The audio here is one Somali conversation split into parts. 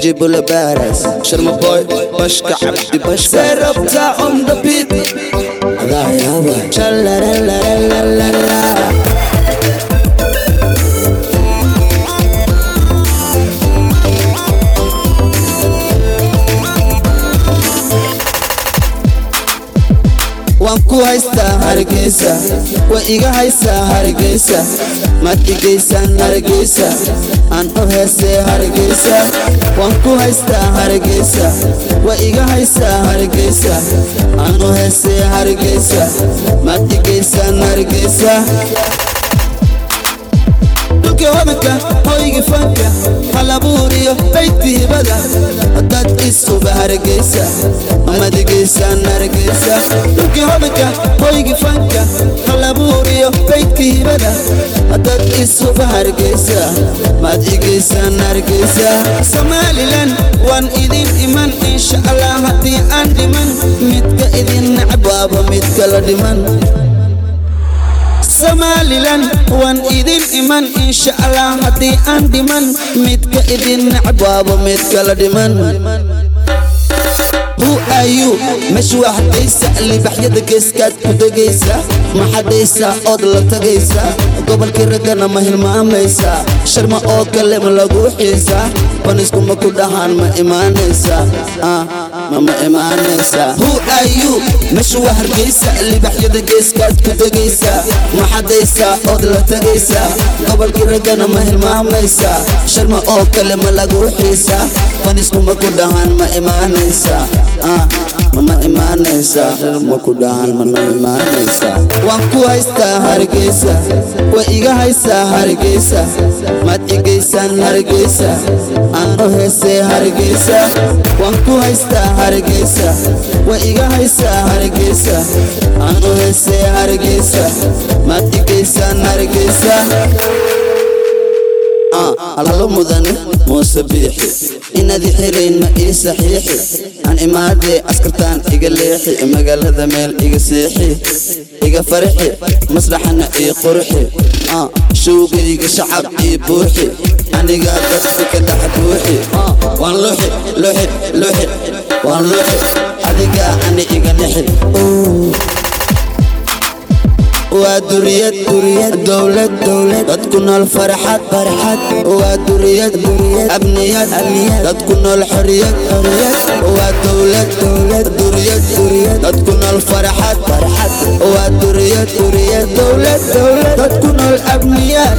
jibula baras sharma boy bashka cabdi bashka serabta on the beat adaa yaaba Shalalalalala. waan ku haystaa hargeysa waa iga haysaa hargeysa maad igeysaan hargeysa aan u heesee hargeysa waan ku haystaa hargeysa waa iga haysaa hargeysa aan u heesee hargeysa maad igeysaan hargeysa dhulka wadanka hoyga fanka halabuuriyo baydka hibada haddaad isuba hargeysa amaad igeysaan hargeysa dhulka wadanka hoyga fanka halabuuriyo baydka hibada haddaad isuba hargeysa maad igeysaan hargeysa somalilan waan idin iman insha allah haddii aan dhiman midka idin nacab waaba mid kala dhiman somalilan waan idin iman insha allah haddii aan dhiman midka idin nacab waaba mid kala dhiman who are you meesha waa hadaysa libaxyada geeskaad ku degaysa ma xadaysa ood la tagaysa gobolkii raggana ma hilmaamaysa sharma oo kale ma lagu xiisa baniskuma ku dhahaan ma imaanaysa ah, ma ma imaanaysa who are you meesha waa hargeysa libaxyada geeskaad ku degaysa ma xadaysa ood la tagaysa gobolkii raggana ma hilmaamaysa sharma oo kale ma lagu xiisa baniskuma ku dhahaan ma imaanaysa ah, ma imaanaysa ma ku dhahaan mana imaanaysa waan ku haystaa hargeysa waa iga haysaa hargeysa maad igeysaan hargeysa aan u heesee hargeysa waan ku haystaa hargeysa waa iga haysaa hargeysa aan u heesee hargeysa maad igeysaan hargeysa alalo mudane muuse biixi inaad xirayn ma ii saxiixi aan imaadee askartaan iga leexi magaalada meel iga seexi iga farxi maslaxana ii qurxi showgayga shacab ii buuxi anigaa dadka ka dhex buuxi waan luxi luxi luxi waan luxi adigaa ani iga nixi waa duriyad duriyad dowlad dowlad dadku nool farxad farxad waa duriyad duriyad abniyad abniyad dadku nool xoriyad xoriyad waa dowlad dowlad duriyad duriyad dadku nool farxad farxad waa duriyad duriyad dowlad dowlad dadku nool abniyad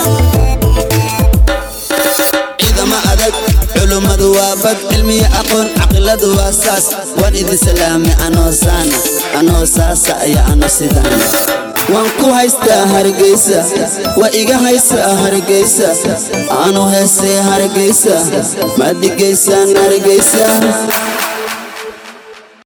ciidama adag culummadu waa bad cilmiya aqoon caqiladu waa saas waan idin salaame anoo saana anoo saasa iyo ano sidaana waan ku haystaa hargeysa waa iga haysaa hargeysa aanu heesee hargeysa maad igeysaan hargeysa